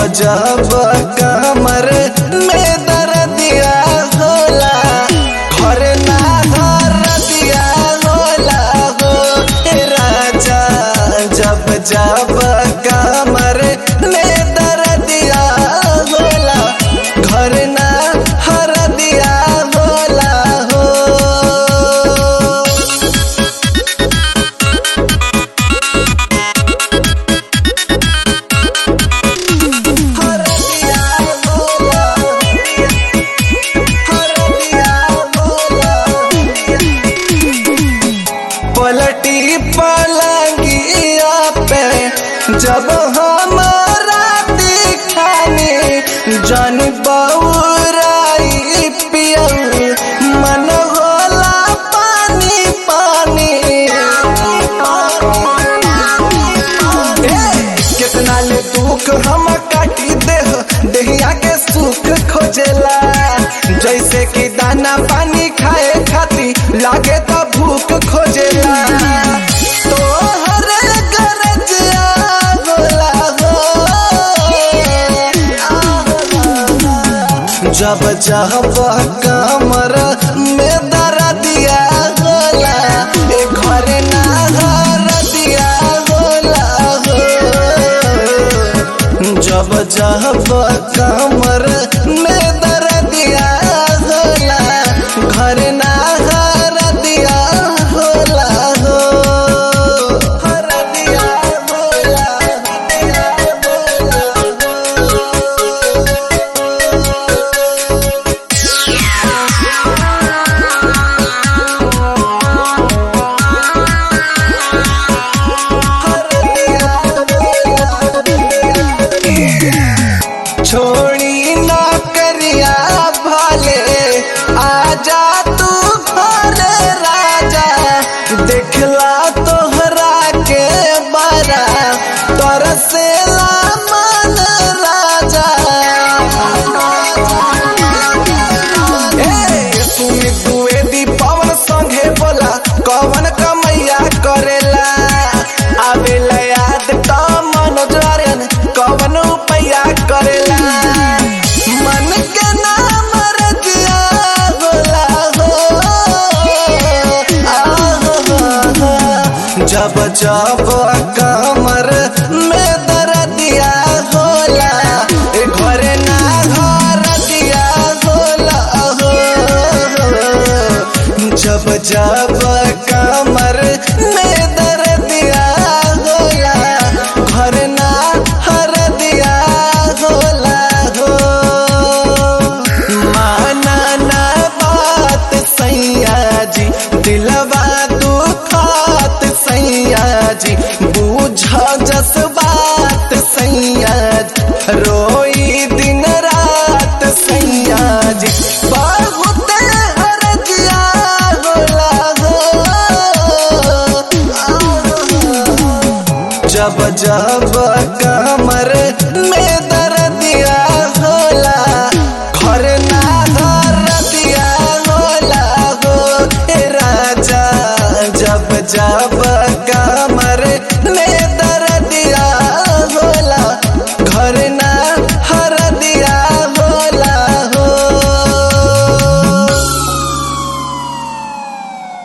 जब कमर में दर्दिया होला घर ना दर्दिया होला हो ए राजा जब जब कमर में दर्दिया होला घर ना हरदिया होला हो हरदिया होला हरदिया होला पलटी पलंगिया पे जब हमारा दिखाने जन बउराई पियऊ मन होला पानी पानी ए, कितना ले दुख हम काटी देह देहिया के सुख खोजेला जैसे कि दाना पानी खाए खाती लागे तो भूख खोजेला तोहर गरजिया होला हो जब जब कमर में दर्दिया होला ए घर ना हरदिया होला हो जब जब कमर में दर्दिया होला घर ना हरदिया होला हो हरदिया होला हरदिया छोड़ी नौकरिया भले आजा तू घर राजा देखला तोहरा के बड़ा तरसेला मन राजा ए सुनी द्विवेदी पवन संगे बोला कवन कमैया करेला आवेला याद त मनोज आर्यन कवन उपाया करेला मन के नाम रजिया होला हो आहो, जब जब कमर में दर्दिया होला ए घरे ना घर दिया होला हो जब जब कमर में दर्दिया होला घर ना हर दिया होला हो माना ना बात सैया जी दिलवा दुखात सैया जी बूझ जस बात सैया जी रोई दिन रात सैया जी बहुत हरजिया होला हो जब जब कमर